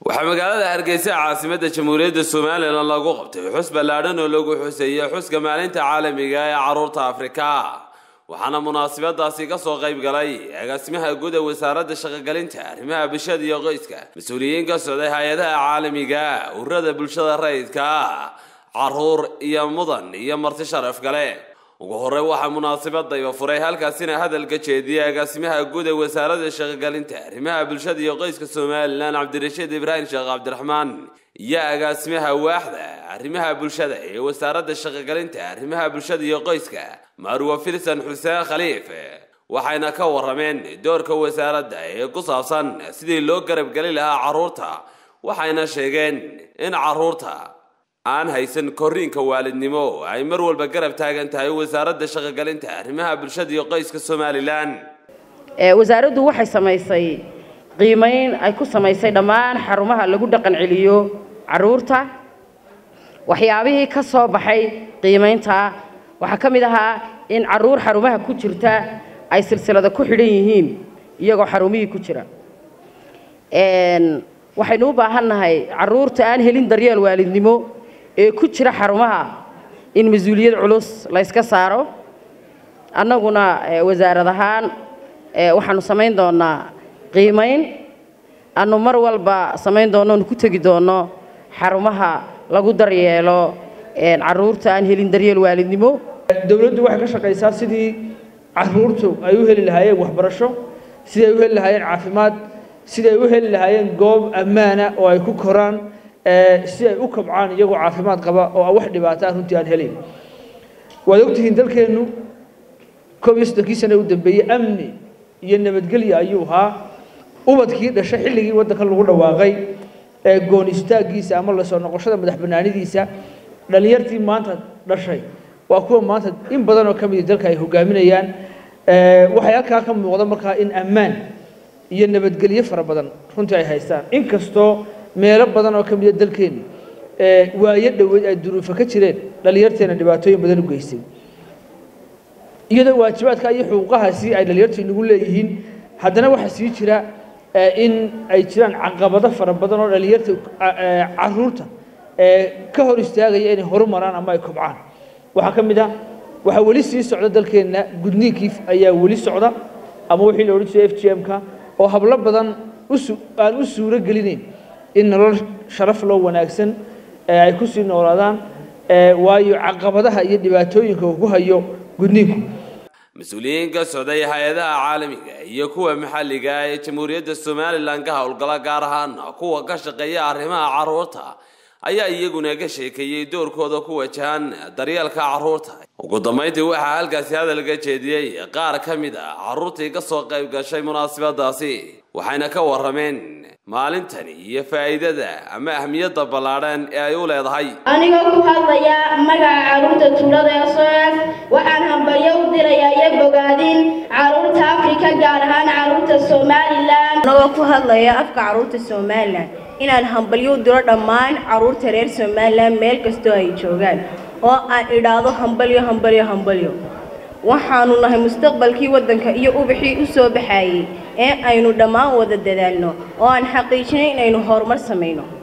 waxaa magaalada hargeysa caasimadda jamhuuriyadda somalilan lagu qabtay xus ballaadhan oo lagu xuseeyey xuska maalinta caalamiga ee carruurta afrika waxaana munaasabadaasi ka soo qayb galay agaasimaha guud ee wasaaradda shaqogelinta arrimaha bulshada iyo qoyska mas-uuliyiin ka socday hay-adaha caalamiga ururada bulshada rayidka caruur iyo mudan iyo marti sharaf gale ugu horey waxaa munaasabadayba furay halkaasina hadalka jeediyay agaasimaha guud ee wasaaradda shaqogelinta arrimaha bulshada iyo qoyska somalilan cabdirashiid ibraahim sheekh cabdiraxmaan iyo agaasimaha waaxda arrimaha bulshada ee wasaaradda shaqogelinta arrimaha bulshada iyo qoyska marwa filsan xuseen khaliif waxayna ka warameen doorka wasaaradda ee ku saabsan sidii loo garabgeli lahaa carruurta waxayna sheegeen in carruurta aan haysan korriinka waalidnimo ay mar walba garab taagan tahay wasaaradda shaqogelinta arrimaha bulshada iyo qoyska somalilan wasaaraddu waxay samaysay qiimayn ay ku samaysay dhammaan xarumaha lagu dhaqan celiyo carruurta waxyaabihii ka soo baxay qiimaynta waxaa ka mid ahaa in carruur xarumaha ku jirta ay silsilada ku xidhan yihiin iyagoo xarumihii ku jira waxaynu u baahannahay carruurta aan helin daryeel waalidnimo ee ku jira xarumaha in mas-uuliyad culus layska saaro annaguna wasaarad ahaan waxaanu samayn doonaa qiimayn aanu mar walba samayn doonno onu ku tegi doonno xarumaha lagu daryeelo carruurta aan helin daryeel waalidnimo dowladdu waxay ka shaqaysaa sidii carruurtu ay u heli lahaayeen waxbarasho sidii ay u heli lahaayeen caafimaad sidii ay u heli lahaayeen goob ammaana oo ay ku koraan si ay u kabcaan iyagoo caafimaad qaba oo wax dhibaataa runtii aan helayn waad ogtihiin dalkeennu koob iyo soddonkii sane u dambeeyey amni iyo nabadgelya ayuu ahaa ubadkii dhashay xilligii waddanka lagu dhawaaqay ee goon istaaggiisa ama lasoo noqoshada madax bannaanidiisa dhallinyartii maanta dhashay waa kuwa maanta in badan oo ka midi dalka ay hogaaminayaan waxay halkaa ka muuqda markaa in ammaan iyo nabadgelyo fara badan runtii ay haystaan inkastoo meelo badan oo ka mida dalkeennu waayo dhoweyd ay duruufo ka jireen dhallinyarteena dhibaatooyin badan u geystay iyadoo waajibaadka iyo xuquuqahaasi ay dhallinyartu inagu leeyihiin haddana waxaa sii jira in ay jiraan caqabado fara badan oo dhallinyarta caruurta ka hor istaagaya inay horumaraan ama ay kobcaan waxaa ka mid ah waxaa weli sii socda dalkeenna gudniinkii ayaa weli socda ama wixii la odhan jiray f g m-ka oo hablo badan aan u suuro gelinayn in nolol sharaf loo wanaagsan ay ku sii noolaadaan waayo caqabadaha iyo dhibaatooyinka uu ku hayo gudniinku mas-uuliyiin ka socday hay-adaha caalamiga iyo kuwa maxalliga ee jamhuuriyadda somalilan ka howlgala gaar ahaan kuwa ka shaqeeya arrimaha carruurta ayaa iyaguna ka sheekeeyey doorkooda ku wajahan daryeelka carruurta ugu dambayntii waxaa halkaasi hadalka jeediyey qaar ka mid a carruurtii ka soo qayb gashay munaasabadaasi waxayna ka warrameen maalintani iyo faa'iidada ama ahmiyadda ballaadhan ee ay u leedahay anigoo ku hadlaya magaca carruurta tuulada ee soas waxaan hambalyo u dirayaa iyo bogaadin carruurta afrika gaar ahaan carruurta somalilan anagoo ku hadlaya afka carruurta somalilan inaan hambalyo u diro dhammaan carruurta reer somalilan meel kastoo ay joogaan oo aan idhaahdo hambalyo hambalyo hambalyo waxaanu nahay mustaqbalkii waddanka iyo ubaxii u soo baxaayey ee aynu dhammaan wada dadaalno oo aan xaqiijinay inaynu horumar samayno